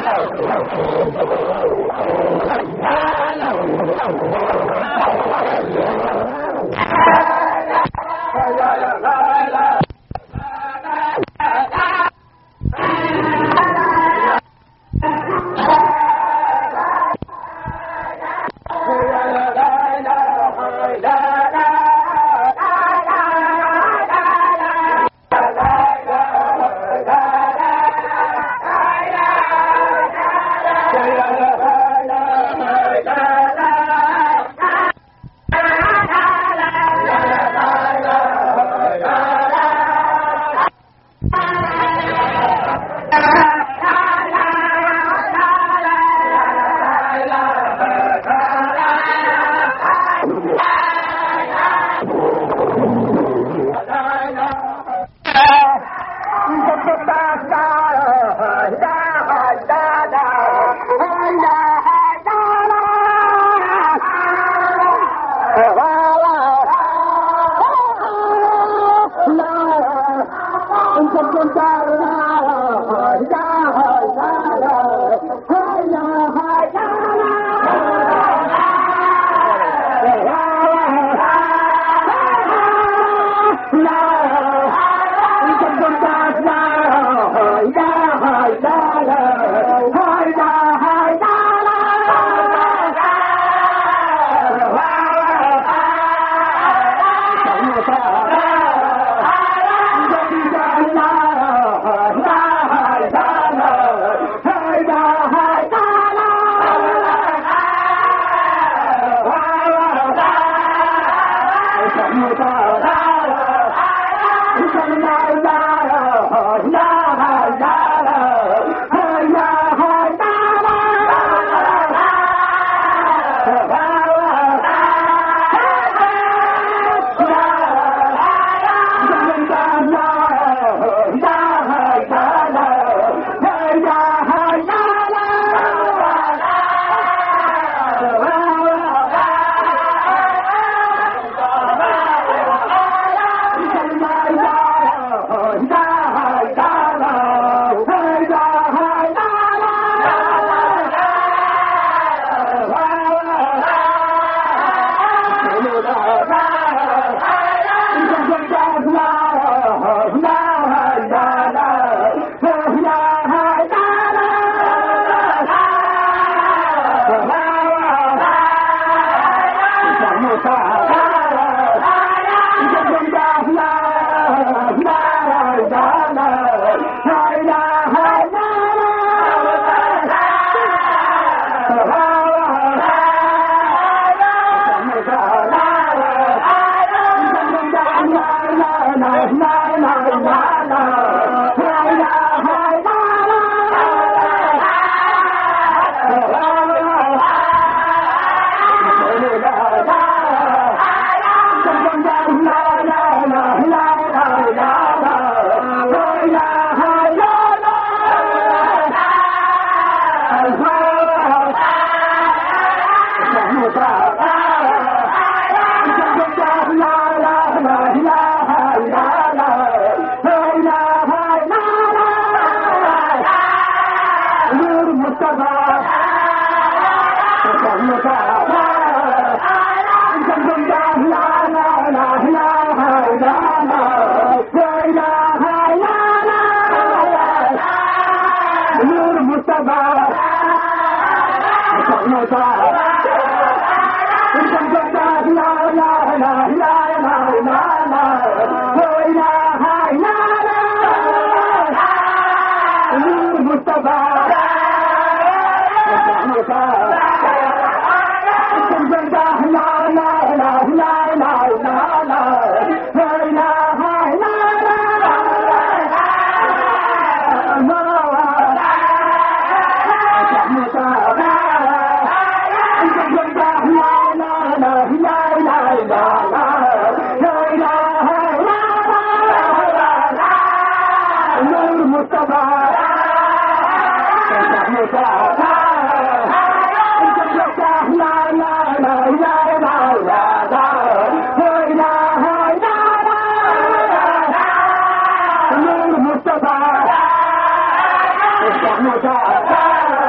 Mustafa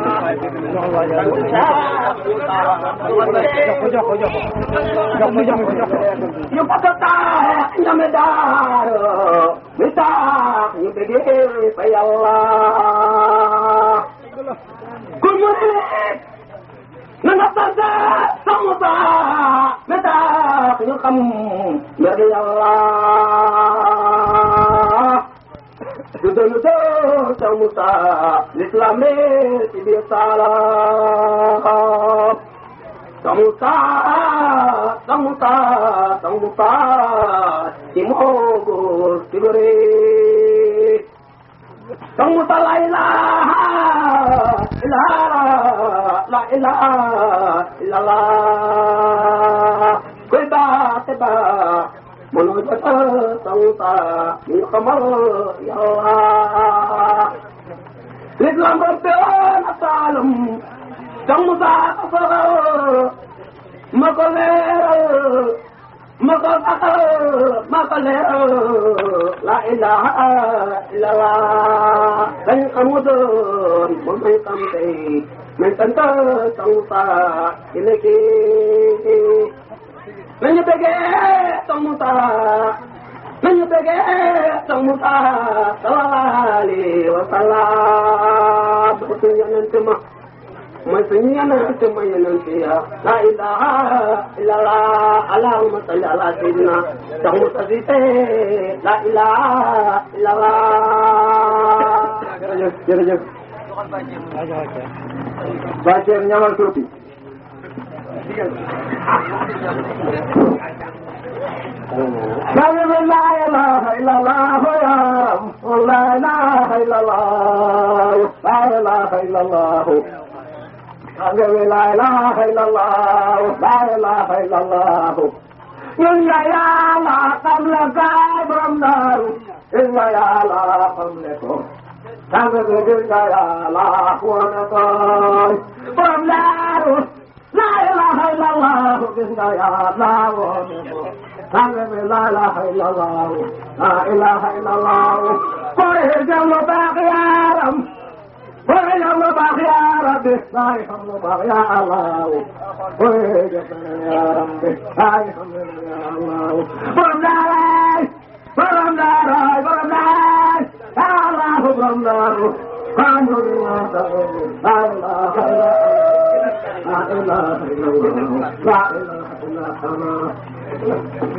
jox ko jox ko jox ko jox ko jox ko yu patata ñame daaro mi tax ñu bëggee fa yàlla ku mu na nga sant sama ba mi tax ñu xam mbir yàlla du doon doo sa Musa l'islam ci biir saala Samusa, Samusa, Samusa, Timogo, Tigre. Samusa la ilaha, ilaha, la ilaha, illallah. Koy ba te ba, mono jata Samusa, ni kamal yalla. L'islam berpeon asalum, Samusa kafaral ma ko leeral ma ko saxal ma ko leeral la ilaha illallah dañ xamu doon moom may xam tey may sant Samusa ci léegi nañu bëggee Samusa nañu bëggee Samusa sallallahu alayhi wa sallam suñu yonent ma mooy suñu yonent ma yonent ya la ilaha illallah allahumma salli ala sayyidina tax mu tasite la ilaha illallah jërëjëf jërëjëf Bachir ñamal tuuti Sayyid la ilaha illallah ya Rabb la ilaha illallah la ilaha illallah Sayyid la ilaha illallah la ilaha illallah ñun ya yàlla xam la gaay borom daaru ñun ya yàlla xam le ko sang bi ñun ya yàlla wane ko borom daaru la ilaha illallah gis nga yàlla wane ko sang bi la ilaha illallah la ilaha illallah koy jëm lu baax yaaram koy jëm lu baax yaaram bi laay xam lu baax ya Allah koy jëm yaaram bi laay xam lu baax ya Allah borom daaray borom daaray borom daaray Allah borom daaru xam lu baax la ilaha illallah la ilaha illallah la ilaha illallah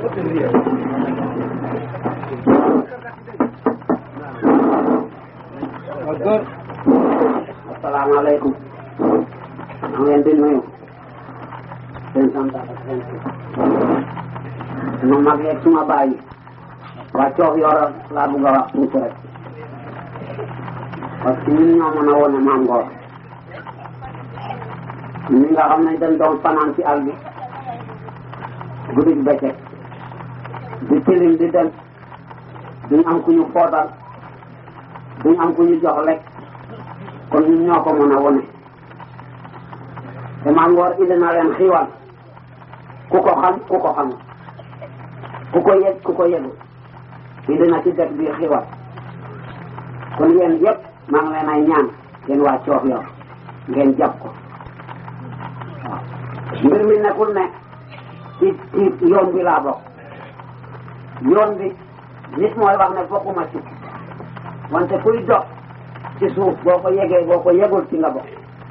góor asalaamaaleykum maa ngi leen di nuyu seen sant ak seen suma mag yeeg suma bàyyi waa coof yoro laa bugg a wax tuuti rek parce que ñun ñoo mën a wone maam ngoor ñi nga xam ne dañ doon fanaan ci àll bi guddi gi bëccëg di tilim di dem duñ am ku ñu footal duñ am ku ñu jox lekk kon ñun ñoo ko mën a wone te maam ngoor indi na leen xiiwal ku ko xam ku ko xam ku ko yëg ku ko yëgul indi na ci dëkk bi xiiwal kon yéen yëpp maa ngi leen ay ñaan yéen waa coof yor ngeen jàpp ko waaw mbir mi nekkul ne ci ci yoon bi laa bokk yoon bi nit mooy wax ne bokkuma ci wante kuy dox ci suuf boo ko yegee boo ko yegul ci nga bokk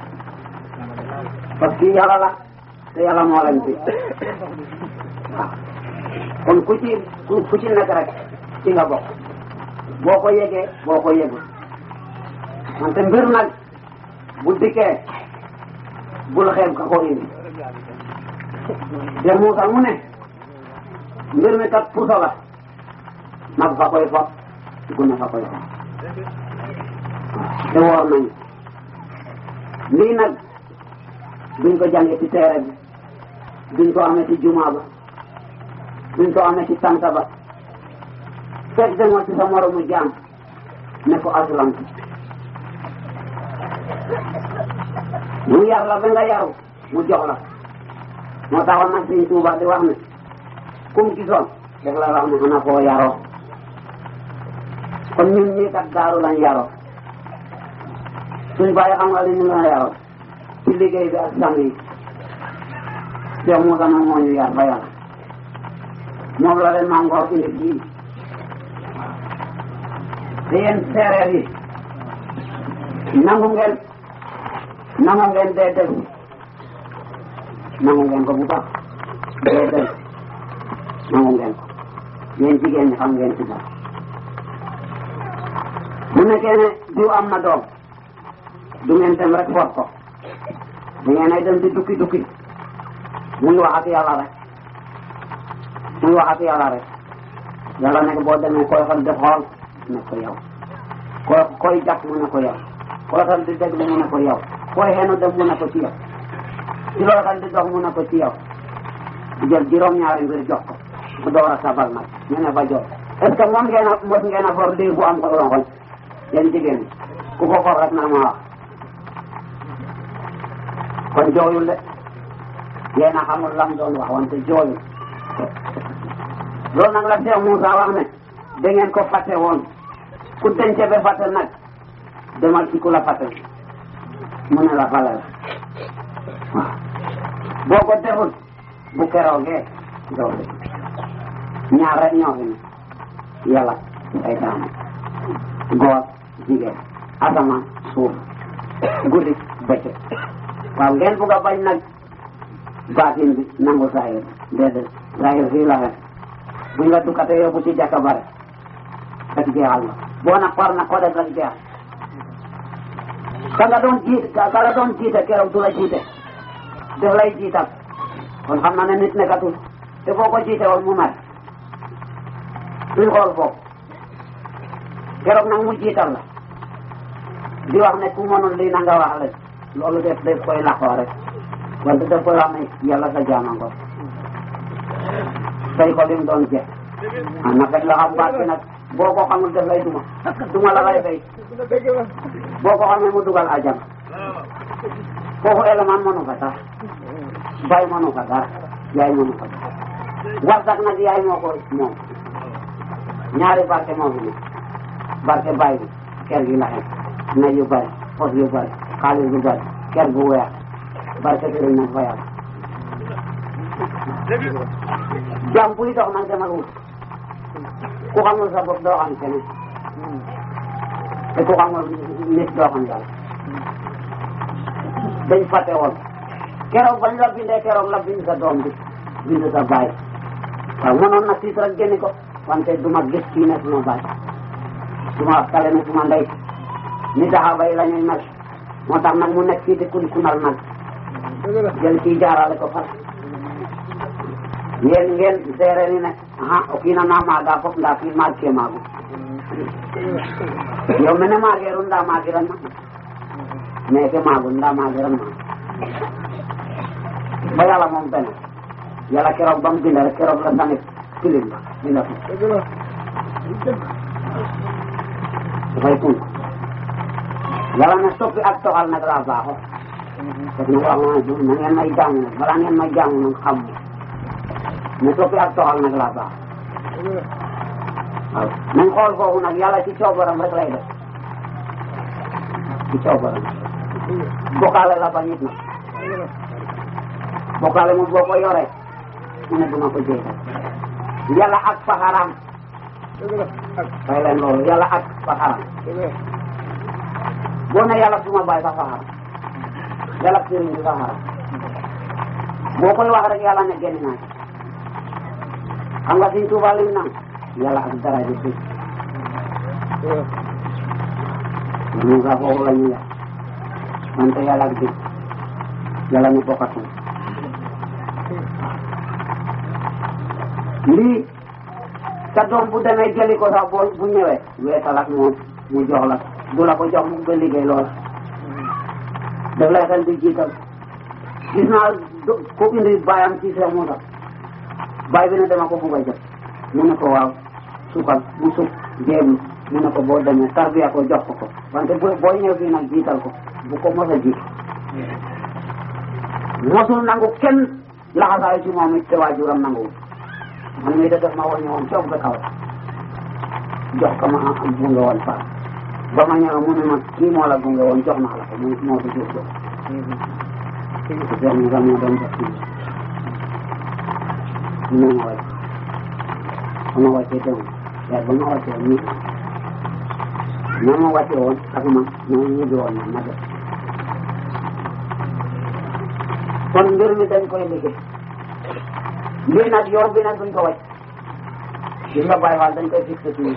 parce que yàlla la te yàlla moo leen fi waaw kon ku ci ku ci nekk rek ci nga bokk boo ko yegee boo ko yegul wante mbir nag bu dikkee bul xeeb ka ko indi te Muusa mu ne mbir mi kat puso la mag fa koy fop gune fa koy fop te woor nañu lii nag duñ ko jànge ci teere bi duñ ko amee ci juma ba duñ ko amee ci tanta ba fekk demoo ci sa moromu jaam ne ko aslamtu mu yar la ba nga yaru mu jox la moo taxoon nag Sëñ Tuuba di wax ne kum gisoon def la wax ne xanaa koo yaroo kon ñun ñii kat daaru lañ yaroo suñ bàyyi xam nga li ñu la yaroon ci liggéey bi ak sang yi Cheikh Moussa nag moo ñu yar ba yàlla moom la leen maa ngoor indi fii te yéen séeréer yi nangu ngeen nangu ngeen dee dégg nangu ngeen ko bu baax dee dégg nangu ngeen ko yéen jigéen ñi xam ngeen ci dara bu nekkee ne diw am na doom du ngeen dem rek for ko da ngeen ay dem di dukki dukki muy wax ak yàlla rek muy wax ak yàlla rek yàlla nekk boo demee koy xol di xool ne ko yow koy koy jàpp mu ne ko yow koy xol di déglu mu ne ko yow koy xenu dem mu ne ko ci yow ci looy xel di dox mu ne ko ci yow di jël juróom-ñaari mbir jox ko mu door a sabal nag ñu ne ba jox est ce que moom ngeen a mos ngeen a for lii bu am ko rongoñ yéen jigéen ñi ku ko for rek na ma wax kon jooyul de yéen a xamul lam doon wax wante jooyul loolu nag la Cheikh Moussa wax ne da ngeen ko fàtte woon ku denc ba fàtte nag demal ci ku la fàtte mu ne la fale la waaw boo ko deful bu keroogee doo de ñaar rek ñoo fi ne yàlla ay daana góor jigéen asamaan suuf guddi bëccëg waaw ngeen bugg a bañ nag baatin bi nangu saayir déedéet saayir fii la xel buñ la dukkate yóbbu ci jàkka bare rek jeexal na boo na par na ko def rek jeex ka nga doon jiit ka la doon jiite keroog du la jiite def lay jiital kon xam na ne nit nekkatul te boo ko jiite woon mu mer duñ xool foofu keroog nag mu jiital la di wax ne ku mënul lii na nga wax la loolu def def koy laxoo rek wante def koy wax ne yàlla sa jaamango say ko lim doon jeex ah na fekk la xam baat bi nag boo ko xamul def lay duma duma la lay fay boo ko xamee mu dugal ajam foofu élément mënu fa sax bay mënu fa dara yaay mënu fa dara warsak nag yaay moo ko moom ñaari barke moo fi ne barke bay bi kër gi la xem na yu bari fos yu bari xaalis yu bari kër gu weex barke sëriñ nag fa yàlla jàmm buy dox nag demal wut ku xamul sa bopp doo xam keneen te ku xamul nit doo xam dara dañ fàtte woon keroog bañ la bindee keroog la bind sa doom bi bind sa baay waaw mënoon na tiit rek génni ko wante duma gis kii ne suma baay duma kale ne suma ndey ni saxaaba yi la ñuy mel moo tax nag mu nekk fii di kun kunal nag jël kii jaarale ko far ngeen ngeen seere ni ne aha o kiina na maaga fop ndaa kii maag ke maagu yow mene maageeru ndaa maagiran ma mais ke maagun ndaa maagiran ma ba yàlla moom benn yàlla keroog ba mu bind rek keroog la tamit tilim ba binda ko dafay kun yàlla ne soppi ak toxal nag laa baaxoo parce que nag wax na ngeen may jaamu nag balaa ngeen may jaamu nag xam ne soppi ak toxal nag laa baax waaw nañ xool foofu nag yàlla ci coobaram rek lay def ci coobaram bokkaale la ba nit nag bokkaale moom boo ko yoree mu ne duma ko jéegal yàlla ak faxaram fay leen loolu yàlla ak faxaram boo ne yàlla suma baay sa faxaram yàlla sëriñ bi faxaram boo koy wax rek yàlla ne génn naa ci xam nga Sëriñ Tuuba lim naan yàlla ak dara ji suuf ñu nga foofu la ñu yàq wante yàlla ak jëf yàlla ñu bokkatul lii sa doom bu demee jëli ko sax boo bu ñëwee weesal ak moom mu jox la du la ko jox mu nga liggéey lool daf lay xel di jiital gis naa ko indi baayam ci Seex Muusa baay bi ne dama ko bugg a jot mu ne ko waaw sukal mu suk jéem mu ne ko boo demee tarbiya ko jox ko ko wante boo boo ñëw fii nag jiital ko bu ko mos a jiitu mosul nangu kenn laxasaayu ci moom it te waajuram nanguwul man mii de def ma woññe woon coob ba kaw jox ko ma am bu nga woon faa ba ma ñëw mu ne ma kii moo la gunge woon jox naa la ko mu moo fi jur jox te Cheikh Moussa moo doon jox kii ñu ne ma wàcc ba ma wàccee teewul waaye ba ma wàccee woon nii ñoo ma wàccee woon ak man ñoo ñibbi woon na ma def kon mbir mi dañ koy liggéey lii nag yor bi nag duñ ko wàcc gis nga bàyyi waal dañ koy fixé suñu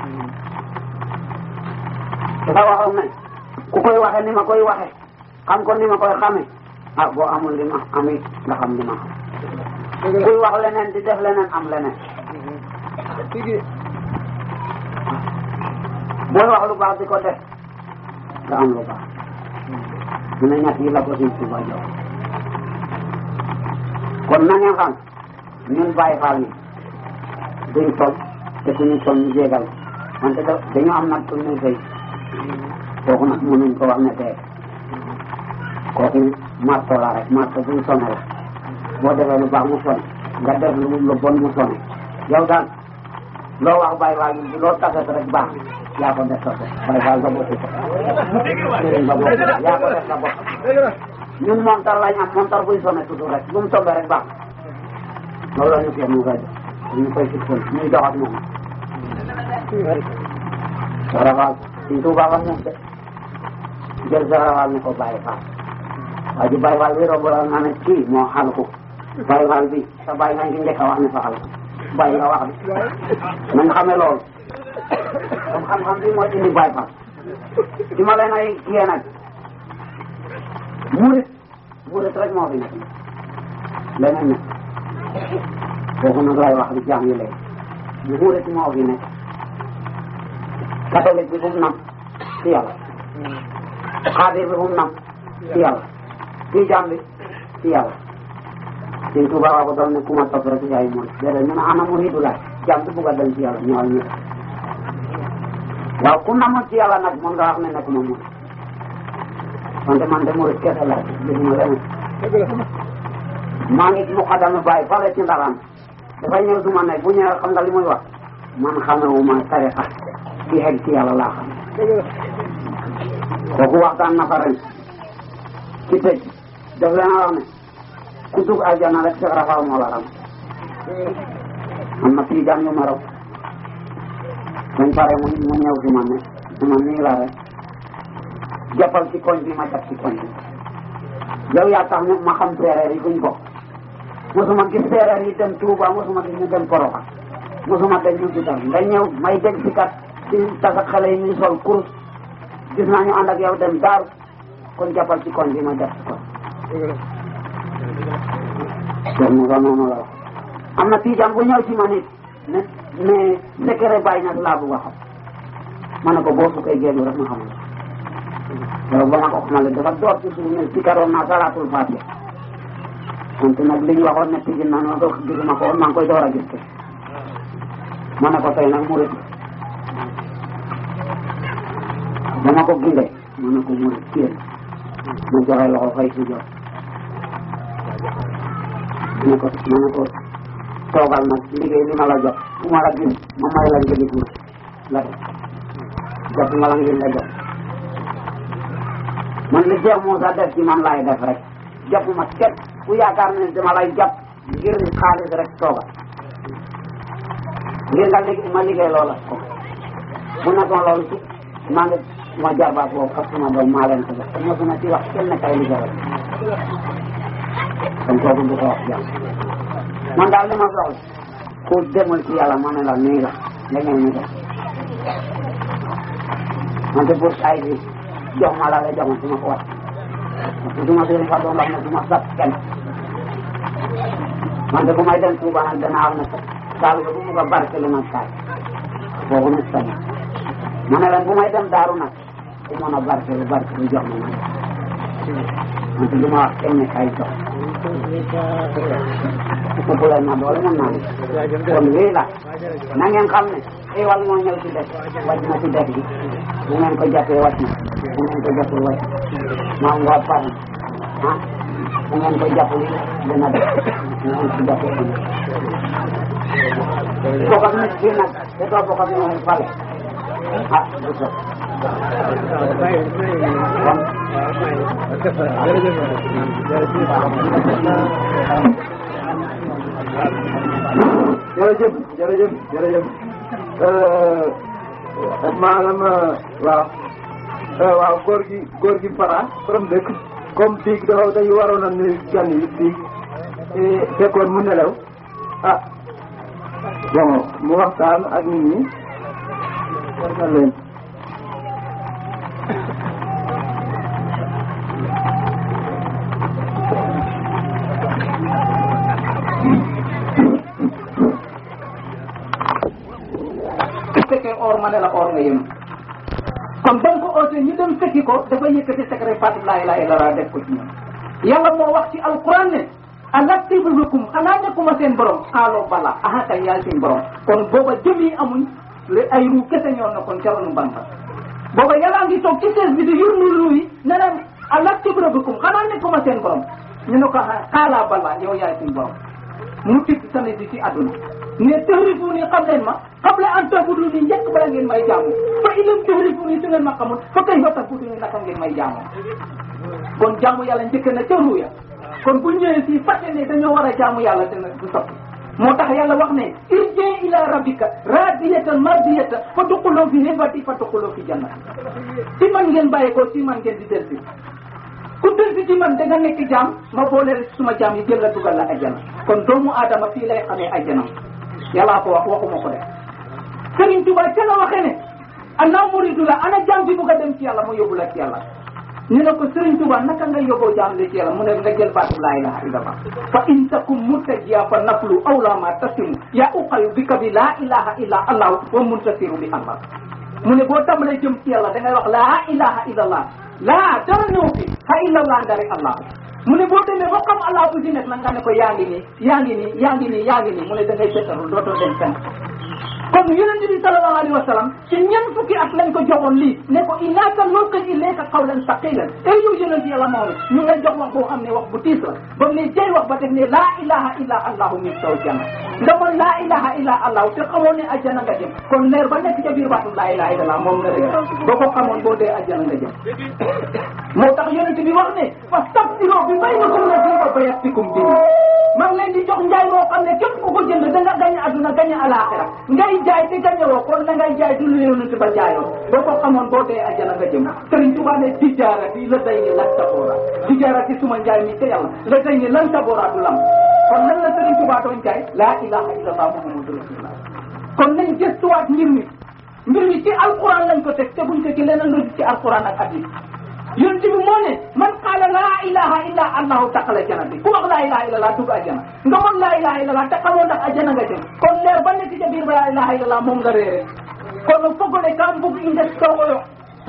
dafa waxoon ne ku koy waxe ni ma koy waxe xam ko ni ma koy xame ah boo amul li ma amit nga xam li ma xam kuy wax leneen di def leneen am leneen booy wax lu baax di ko def nga am lu baax mu ne ñett yi la ko suñ Tuuba jox kon na ngeen xam ñun bàyyi faal ni duñ sol te suñu sol ñu jégal wante da dañu am nag suñu fay kooku nag mënuñ ko wax ne tey kooku marto la rek marto buñ sonné la boo defee lu baax mu sonné nga def lu lu bon mu sonné yow daal loo wax bàyyi faal bi loo taset rek baax yaa ko def sa bopp bàyyi faal sa bopp sëriñ sa bopp yaa ko def sa bopp ñun montar lañ am montar buy sonné toujours rek bu mu tombé rek baax loolu la ñu fi mu koy def ñu koy fixé ñuy dox ak moom sarafaal suñ tuubaa wax moom de jël sarafaal ni ko bàyyi faal waa ji bàyyi faal bi romb la naa ne kii moo xal ko bàyyi faal bi sa bàyyi nga ci njëkk a wax ne fa xal ko bàyyi nga wax bi nañ xamee loolu comme xam-xam bi mooy indi bàyyi faal ci ma leen ay kiyee nag murit murit rek moo fi nekk leneen nekk kooku nag lay wax di jàng yi léegi murit moo fi nekk catholique bi fu mu nam ci yàlla xaadir bi fu mu nam ci yàlla tijaan bi ci yàlla Sëñ Tuuba waa ko doon ne ku ma topp rek yaay murit déedéet ñu ne ana muridu laay jàmm bi bugg a dem ci yàlla ñëwal ñu waaw ku namu ci yàlla nag mën nga wax ne nekkuma murit wante man de murit kese laa gisuma leneen maa ngi muqaddama bàyyi fale ci ndaram dafay ñëw suma ne bu ñëwee xam nga li muy wax man xamewuma tarixa ci xeg ci yàlla laa xam kooku waxtaan na fa ren ci tëj daf leen a wax ne ku dugg aljana rek Cheikh Rafaal moo la ram am na tiijaan yu ma raw dañ pare mu mu ñëw si man ne si man nii la rek jàppal ci koñ bi ma jàpp ci koñ bi yow yaa tax ma xam séeréer yi fuñ bokk mosuma gis séeréer yi dem Touba mosuma gis ñu dem Koroxa mosuma dem ñu gitar nga ñëw may dégg si kat ci tasak xale yi ñuy sol kurus gis naa ñu ànd ak yow dem daaru kon jàppal ci koñ bi ma jàpp ci koñ Cheikh Moussa noonu la wax am na tiijaan bu ñëw ci ma nit ne mais secret bàyyi na laa bugg a xam ma ne ko boo fukkee génn rek ma xamul yow ba ma ko xamale dafa door ci suuf ne ci karoon naa salaatul fatiha wante nag li ñu waxoon ne tijji na ma ko gisuma ko woon maa ngi koy door a gis te ma ne ko tey nag murit ba ma ko gindee ma ne ko murit kii ma joxe loxo fay si jox ma ne ko ma ne ko toogal nag liggéey li ma la jox fu ma la gis ma may la njëgi tuuti la def jot ma la ngir nga jox man li Cheikh Moussa def ci man laay def rek jàppuma kenn ku yaakaar ne dama lay jàpp ngir xaalis rek toogal ngir nga liggéey ma liggéey loola ko bu nekkoon loolu ci maa ngi ma jarbaat boobu ak suma doom maa leen ko def te mosuma ci wax kenn kay liggéey rek kon kooku du ko wax jàmm man daal li ma soxla ku demul ci yàlla ma ne la nii la nga ñëw ñu def wante pour ay bi jox ma la la jox ma su ma ko wax parce que su ma sëriñ fa doon wax ne su ma sat kenn wante bu may dem Tuuba nag danaa wax ne saal ba bu mu ko barkelu nag saal boobu nag sañ ma ne leen bu may dem daaru nag ku mën a barkelu barkelu jox ma nag wante du ma wax kenn ne kay jox ëpp leen ma doole mën naa ne kon lii la na ngeen xam ne xéewal moo ñëw ci dëkk wàcc na ci dëkk bi bu ngeen ko jàppee wàcc na bu ngeen ko jàppee wàcc maa ngi par ah bu ngeen ko jàppee dina def bu ngeen ko jàppee dina bokk ak nit fii nag te doo bokk ak ñoom fale ah du so jërëjëf jërëjëf jërëjëf maanaam waaw waaw góor gi góor gi Fara borom dëkk comme biig dafa dañu waroon a nuyu gan yi biig fekkoon mu nelaw ah bon mu waxtaan ak nit ñi war na leen su fekkee or ma ne la or nga yem kon ba nga ko ootee ñu dem fekki ko dafa yëkkati secret Fatou laa ilaaha illallaah def ko ci ñoom yàlla moo wax ci alquran ne alaktibu bikum xanaa nekkuma seen borom xaaloo bala aha kay yaay seen borom kon booba jëm yi amuñ le ay ruu kese ñoo ne kon ca ronu banta booba yàlla ngi toog ci sees bi di yurnu ruu yi ne leen alaktibu bikum xanaa nekkuma seen borom ñu ne ko xaalaa bala yow yaay seen borom mu tibb sane bi ci àdduna ne tahrifu ni xam leen ma qabla an tabudu ni njëkk bala ngeen may jaamu fa ilam tahrifu ni su ngeen ma xamul fa kay fa tabudu ni naka ngeen may jaamu kon jaamu yàlla njëkk na ca ruuya kon bu ñëwee fii fàtte ne dañoo war a jaamu yàlla dina du soppi moo tax yàlla wax ne irji ila rabbika radiyatan mardiyatan fa duxuloo fi hibati fa duxuloo fi janna si man ngeen bàyyi ko si man ngeen di delsi ku delsi ci man da nga nekk jaam ma boole suma jaam yi jël la dugal la ajjana kon doomu aadama fii lay xamee ajjana yàllaa ko wax waxuma ko def Sëriñ Tuba ca la waxee ne ana muridu la ana jaam bi bugg a dem ci yàlla mu yóbbu la ci yàlla ñu ne ko Sëriñ Tuba naka nga yóbboo jaam li ci yàlla mu ne nga jël baatu laa ilaha illallah fa in takum murtajiya fa naflu awla ma tasimu ya uqayu bika bi laa ilaha illa allah wa muntasiru bi allah mu ne boo tàmbalee jëm ci yàlla da ngay wax laa ilaha illallah laa dara ñëw fi ha illallah ndari allah mu ne boo demee ba xam allah bu si nekk nag nga ne ko yaa ngi nii yaa ngi nii yaa ngi nii yaa ngi nii mu ne da ngay seetaru dootoo dem fenn kon yonent bi sallallahu alayhi wa sallam ci ñan fukki at lañ ko joxoon lii ne ko innaka nulqi ilayka qawlan saqilan ay yow yonent yàlla moom ñu ngay jox wax boo xam ne wax bu tiis la ba mu ne jëy wax ba def ne laa ilaha illa allahu min saw janna nga man laa ilaha illa allahu te xamoon ne ajjana nga jëm kon leer ba nekk ca biir baatu laa ilaha illa allah moom nga rek boo ko xamoon boo dee ajjana nga jëm moo tax yonent bi wax ne fastabsiroo bi baynakum wa bayatikum bi maa ngi leen di jox njaay moo xam ne képp ku ko jënd da nga gañ aduna gañ alaxira ngay jaay te gañewoo kon la ngay jaay du lu yonent ba jaayoo boo ko xamoon boo dee ajjana nga jëm Sëriñ Tuubaa ne tijaarati la day ni lan taboora tijaarati suma njaay mi te yàlla la day ni lan taboora du lam kon lan la Sëriñ Tuubaa doon jaay laa ilaha illallah muhammadu rasulullah kon nañ gëstuwaat mbir mi mbir mi ci alquran lañ ko teg te buñ ko ci leneen lu ci alquran ak hadis yonent bi moo ne man qaala laa ilaha illa allahu taqala janati ku wax laa ilaha illa allah dugg ajjana nga mën laa ilaha illa allah te xamoo ndax ajjana nga jëm kon leer ba nekk ca biir ba laa ilaha illa allah moom nga réere kono fogole kam bug i nges toxoyo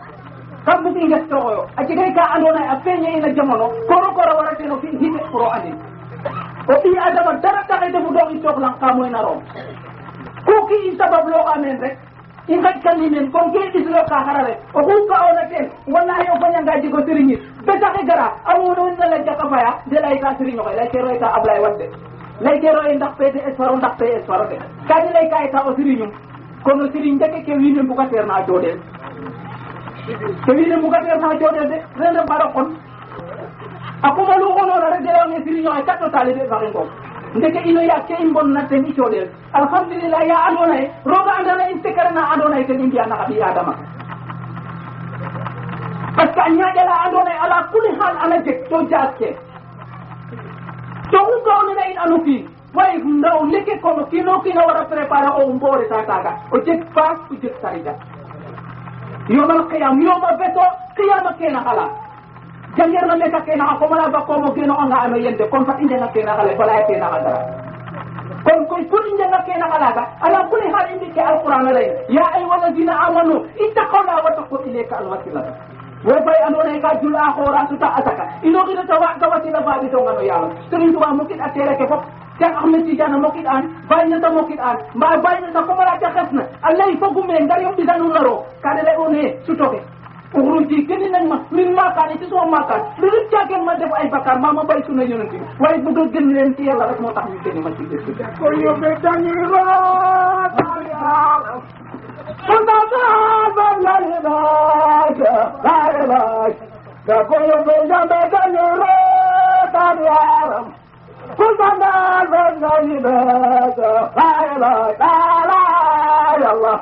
kam bug i nges toxoyo a jegay ka ando naye a feeñe ina jamono koro koro warateno fi hite pour o andin o ɓi adama dara taxe defu ɗo i soxlang ka moy na room ku ki i sabab looxa meen rek i ngaƴkani men comme ke ɓislo ka xara rek oxu ga'oona teen wallahi o fañanga jego sérigne betaxe gara a muno na lay jaka faya de lay ka sérigne oxe lay kero eta Ablaye Wade lay kero e ndax PDS faro ndax PS faro de kadi lay ka eta o sérignum kono sérigne ndeke ke wiin we mbugateer na joodel ke wiin we mbugateer na joodel de ren ref mbaɗo qon a kumalu xonoona rek de leyonge sérigne oxe kat o taalibe faxe ngoom ndeke ino yaag ke i mbonna ten i coɗel alhamdulillah ya ando naye roga andona in secret na ando naye ten i mbiya naxa ɓi adama parce que a ñaƴala ando naye ala kuli xaal ana jeg to jaas ke to xu ga'onena in anu kiin way ndaw leke kono kiino kiina wara préparer o mbo reta taaga o jeg faas o jeg sarida yomal qiyam yoma beto qiyama kena xala jangeerna meka kena xa komana bakkomo geno anga ame yende kon fat i njenga kena xale bala kena xa dara kon koy pour i njenga kena xa laga ala kuli xaal i mbi ke alquran a ley ya ayuha alladina amanu ittaqola wa taqu ilayka alwasilata wo fay andoona yee ka jul'a xoora suta a saka inoxina ta waaɗ ka wasila faɗitongano yaalo Serigne Touba mokit a teere ke fop Cheikh Ahmed Tidiane a mokit an Baye Niass a mokit an mba Baye Niass a komala te xesna a lay fogume ngar yo mbisanu ngaro kade lay one sutoke uxruji keni nañ ma min maakaane ci suma maakaan lu dul caagen ma def ay bakkaar maa ma bay suna yonent bi waaye bëgg a gën leen ci yàlla rek moo tax ñu gëni ma ci dëkk bi ko yóbbe tangira la ilaha ka koyo be jambe kaniro tariyaram kusanda be ni be la ilaha la ilaha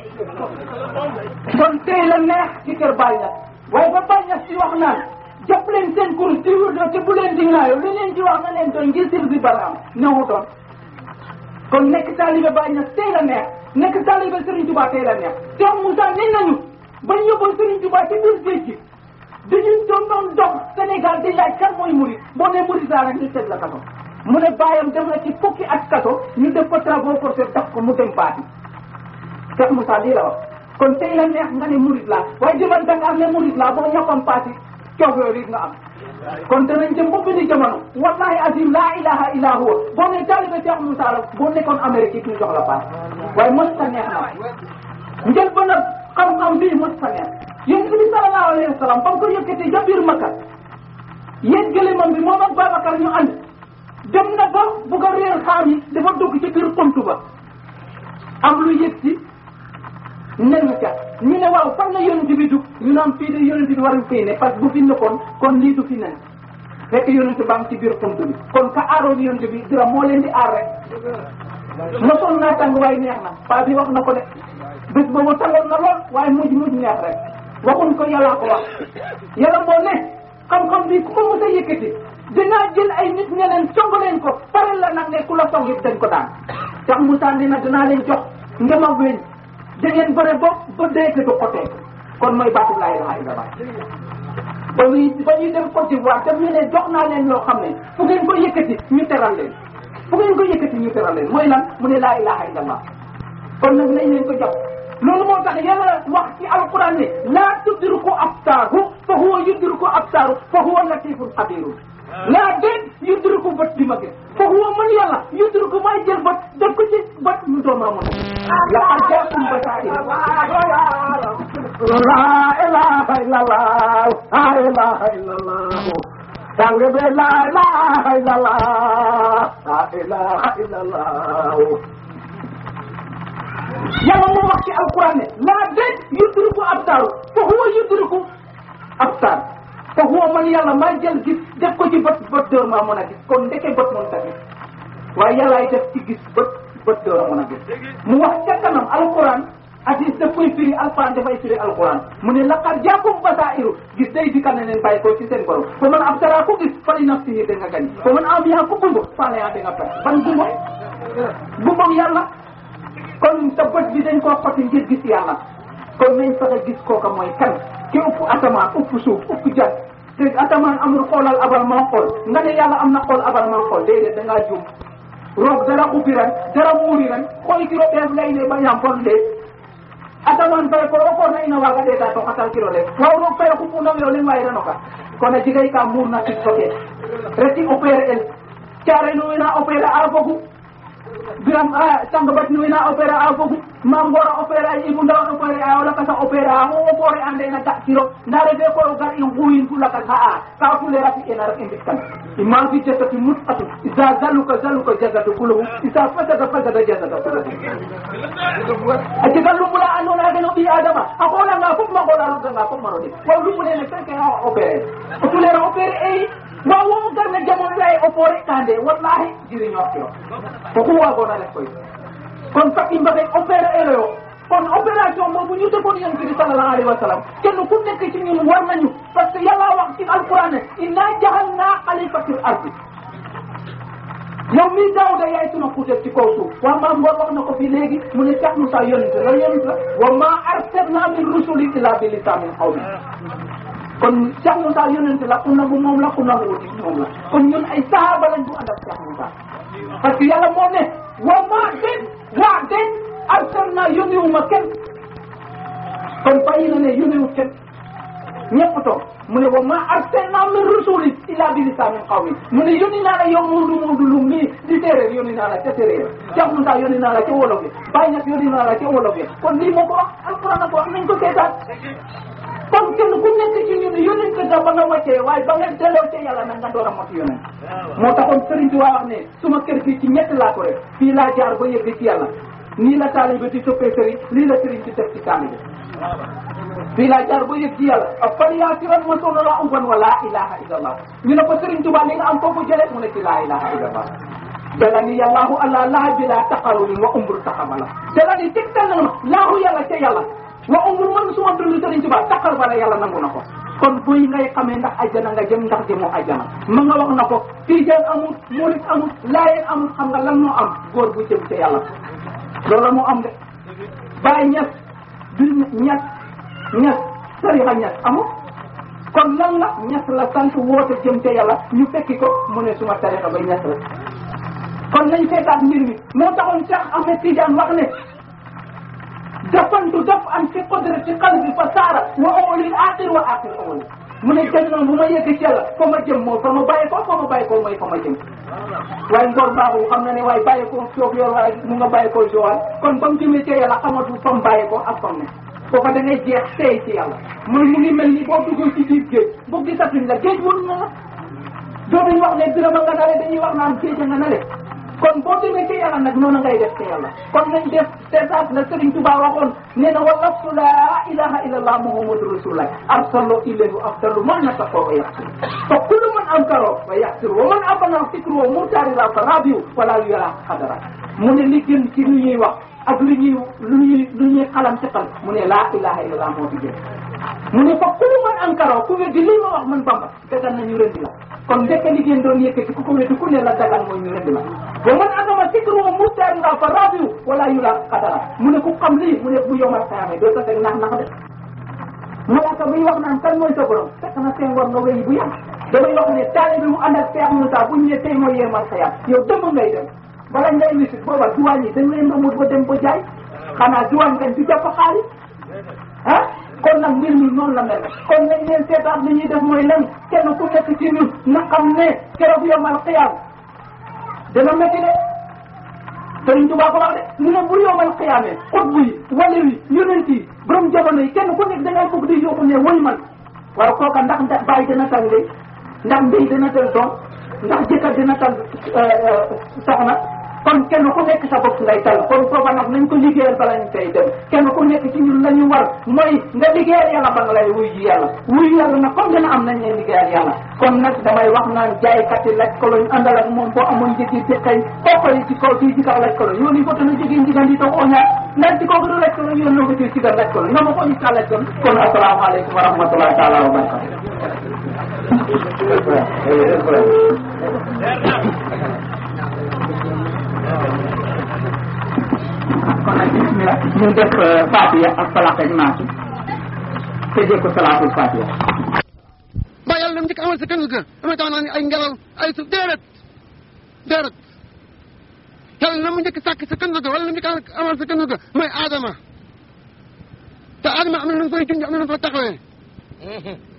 kon tey la neex ci kër Baye Niass waaye ba Baye Niass ci wax naan jàpp leen seen kurus di wut te bu leen di ŋaayoo li leen ci wax na leen doon ngir sir bi baraam newu doon kon nekk taalibe Baye Niass tey la neex nekk taalibe Serigne Touba tey la neex Cheikh Moussa nee nañu bañ yóbboon Serigne Touba ci biir géej gi dañu doon doon dox Sénégal di laaj kan mooy murid boo nee murid daa rek ñu teg la kaso mu ne bàyyam dem na ci fukki at kaso ñu def ko travaux forcés daf ko mu dem baati Cheikh Moussa lii la wax kon tey la neex nga ne murid laa waaye jëman da nga am ne murid laa boo ñokkoon paati coow yooyu nga am kon danañ jëm ba benn jamono wallahi azim laa ilaha illa huwa boo ne taalibe Cheikh Moussa la boo nekkoon Amérique it ñu jox la paas waaye mos ta neex na njël ba nag xam-xam bii mos ta neex yonent bi sallallahu alayhi wa sallam ba mu ko yëkkatee ja biir Makka yéen gëléemam bi moom ak Babacar ñu ànd dem na ba bu ko réer xaam yi dafa dugg ci biir xuntu ba am lu yëg si nen ca ñu ne waaw fan la yonent bi dugg ñu naan fii de yonent bi waruñ fii ne parce que bu fi nekkoon kon lii du fi nen fekk yonent baa ngi ci biir xunt bi kon ka aaroon yonent bi dira moo leen di aar rek mosoon naa tàng waaye neex na paa bi wax na ko de bés boobu tàngoon na lool waaye mujj mujj neex rek waxuñ ko yàllaa ko wax yàlla moo ne xam-xam bi ku ko mos a yëkkati dinaa jël ay nit ñe leen song leen ko pare la nag ne ku la song it dañ ko daan Cheikh Moussa nee na dinaa leen jox ngema weñ da ngeen bëre bopp ba dee te du xotee kon mooy baatu laa ilaha illallah ba muy ba ñuy dem Côte d'Ivoire te ñu ne jox naa leen loo xam ne fu ngeen ko yëkkati ñu teral leen fu ngeen ko yëkkati ñu teral leen mooy lan mu ne laa ilaha illallah kon nag nañ leen ko jox loolu moo tax yàlla wax ci alquran ne laa tudriku absaaru fa huwa yudriku absaaru fa huwa latifun xabiru laa déet yudriku bët di ma gis fa huwa man yàlla yudriku may jël bët def ko ci bët mu doom amoon laqad jaakum basaa'ir la ilaha illallah la ilaha illallah sang bi la ilaha illallah la ilaha illallah yàlla moo wax ci alquran ne laa déet yudriku absaaru fa huwa yudriku absaar fa huwa man yàlla maa jël gis def ko ci bët bët door maa mën a gis kon ndeke bët mën ta gis waaye yàllaay def ci gis bët bët door a mën a gis mu wax ca kanam alquran hadis daf koy firi alquran dafay firi alquran mu ne laqad jaakum basairu gis day dikal ne leen bàyyi ko ci seen borom fa man absara ku gis fa li nafsihi da nga gañ fa man amiya ku gumba fa la yaa da nga perte ban gumba gumbam yàlla kon sa bët bi dañ koo xotti ngir gis yàlla kon nañ fexe gis kooka mooy kan ki ëpp asamaan ëpp suuf ëpp jant te asamaan amul xoolal abal maa xool nga ne yàlla am na xool abal maa xool déedéet da ngaa juum roog dara ubbi ren dara muuri ren xoy kiro ɓees leyne ba yam fon de asamaan fay ko o koona ina waaga ɗeeta to xatal kiro le waaw roog fay xupunam yo len wayiranoka kono jigay ka muurna tig soke reti opéré el caare nu wina opéré a fogu biram a sang bat nu wina opéré a fogu mam ngora opéré a ibu ndaw opéré a wala kasa opéré a o opore ande na ga kiro nda refe ko o gar in xuyin fu lakas ha a ka fulera fi ena rek i mbit kan imam fi jasati mut atu isa zaluka zaluka jagatu kuluhu isa fasada fasada jagata kuluhu a jega lumbula andona geno ɓi adama a xoolanga fop ma xoola roganga fop maro de wa lumbulene feke a opéré o tulera opéré eyi wa wo garna jamon lay opéré kande wallahi jiriñoxteo foko wagona ref koy kon fat i mbexey opéré eloyo kon opération boobu ñu defoon yonent bi sallallahu alayhi wa sallam kenn ku nekk ci ñun war nañu parce que yàlla wax ci alquran ne inna jahalna xalifatil ardi yow mii Daawuda yaay suma kuuteef ci kaw suuf waa maam Ngor wax na ko fii léegi mu ne Cheikh Moussa yonent la yonent la wa ma arsalna min rusuli illa bi lisaanin qawmi kon Cheikh Moussa yonent la ku nangu moom la ku nangu wuti moom la kon ñun ay sahaaba lañ bu ànd ak Cheikh Moussa parce que yàlla moo ne wa ma den waa den arsalna yónniwuma kenn kon bàyyi na ne yónniwut kenn ñëpp toog mu ne wa ma arsalna min rusuli illa bi lisaanin qawmi mu ne yónni naa la yow Moodu Moodu lu mii di séeréer yónni naa la ca séeréer Cheikh Moussa yónni naa la ca wolof yi Baye Niass yónni naa la ca wolof yi kon lii moo ko wax alquran a ko wax nañ ko seetaan kon kenn ku nekk ci ñun yónent nga ba nga wàccee waaye ba nga delloo ca yàlla nag nga door a mot yónent moo taxoon Serigne Touba wax ne suma kër fii ci ñett laa ko rek fii laa jaar ba yëgg ci yàlla nii la taalibe di toppee Serigne lii la Serigne di def ci taalibe fii laa jaar ba yëg ci yàlla ak fan yaa siran ma soona la umban wa laa ilaha illallah ñu ne ko Serigne Touba li nga am foofu jëlee mu ne ci laa ilaha illallah dala ni yàllaahu allah laa bi laa taqaruli wa umru taxamala dala ni tegtal na ma laahu yàlla ca yàlla wa umru man suma dund Serigne Touba taqal bala yàlla nangu na ko kon buy ngay xamee ndax ajjana nga jëm ndax jëmoo ajjana ma nga wax na ko tijaan amul murit amul laayeen amul xam nga lan moo am góor bu jëm ca yàlla loolu la moo am de bàyyi ñes du ñes ñes tarixa ñes amul kon lan la ñes la sant woote jëm ca yàlla ñu fekki ko mu ne suma tarixa ba ñes la kon nañ seetaat mbir mi moo taxoon Cheikh Ahmed Tidiane wax ne dafantu daf an fi qudrati qalbi fa saara wa awlil aaxir wa aaxir awli mu ne jëm noonu bu ma yegg ci yàlla fa ma jëm moo fa ma bàyyi ko fa ma bàyyi ko mooy fa ma jëm waaye ngor baaxul xam na ne waaye bàyyi ko soof yor waaye mu nga bàyyi ko joal kon ba mu jëmee ci yàlla xamatu fa mu bàyyi ko ak fam ne foofa da ngay jeex tey ci yàlla muy mu ngi mel ni boo duggul ci biir géej boo gisatuñ la géej wër na la dootuñ wax ne dina ma nga nale dañuy wax naan géej nga nale kon boo demee ci yàlla nag noonu ngay def ci yàlla kon nañ def seetaat la Serigne Touba waxoon nee na wa laftu laa ilaha illa allah muhammadu rasulullah arsalu ilayhi afdalu man nataqoo wa yaxsir fa kullu man ankaro wa yaxsir wa man abana fikru wa murtaari la fa rabiu wala yara xadara mu ne li gën ci lu ñuy wax ak lu ñuy lu ñuy lu ñuy xalam ci xal mu ne laa ilaha illa allah moo fi gën mu ne fa kullu man ankaro ku weddi lii ma wax man bamba dagan nañu rendi la kon ndekk li ngeen doon yëkkati ku ko weddi ku ne la dagan mooy ñu rendi la wa man agama sikru wa mustaari la fa rabiu wala yula xadara mu ne ku xam lii mu ne bu yomal xayaame doo ko teg nax nax de malaaka biy wax naan kan mooy sa borom fekk na seen war nga wéy bu yàgg damay wax ne taalibe bi mu ànd ak Cheikh Moussa bu ñu ne tey mooy yemal xayaam yow dëmb ngay dem bala ngay wisit booba duwaañ yi dañ leen amul ba dem ba jaay xanaa duwaañ ngañ di jàpp xaalis ah kon nag mbir mi noonu la mel kon nañ leen seetaat li ñuy def mooy lan kenn ku nekk ci ñun na xam ne keroog yomal xiyaam dana métti de Sëriñ Tuubaa ko wax de mu ne bu yomal xiyaamee xutbu yi wala yi yonent yi borom jamono yi kenn ku nekk da ngay bëgg di yóbbu ne woy man waaw kooka ndax ndax bàyyi dana tal ndey ndax mbéy dana tal doom ndax jëkkër dina tal soxna kon kenn ku nekk sa bopp ngay tal kon foofa nag nañ ko liggéeyal bala ñu tey dem kenn ku nekk ci ñun la ñu war mooy nga liggéeyal yàlla ba nga lay wuy ji yàlla wuy yàlla nag comme dina am nañ leen liggéeyal yàlla kon nag damay wax naan jaaykat yi laj koloñ àndal ak moom boo amoon njëgi jëkkay koppar yi ci kaw fii ci kaw laj koloñ yoon yi fotana jigi njigan di taw oña ndax ci kaw gëdu laj koloñ yoon noo ko ci sigar laj koloñ nga ma ko ñi ka laj koloñ kon asalaamaaleykum wa rahmatullahi taala wa barakatu kon nag bismillah ñu def fatiha ak falaq ak naatu tëjee ko salaatul fatiha ba yàlla dem njëkk amal sa kanu ga dama tax naa ni ay ngelaw ay suuf déedéet déedéet yàlla na mu njëkk sàkk sa kanu ga wala na mu njëkk amal sa kanu ga mooy aadama te aadama am na nu mu koy junj am na nu mu fa taxawee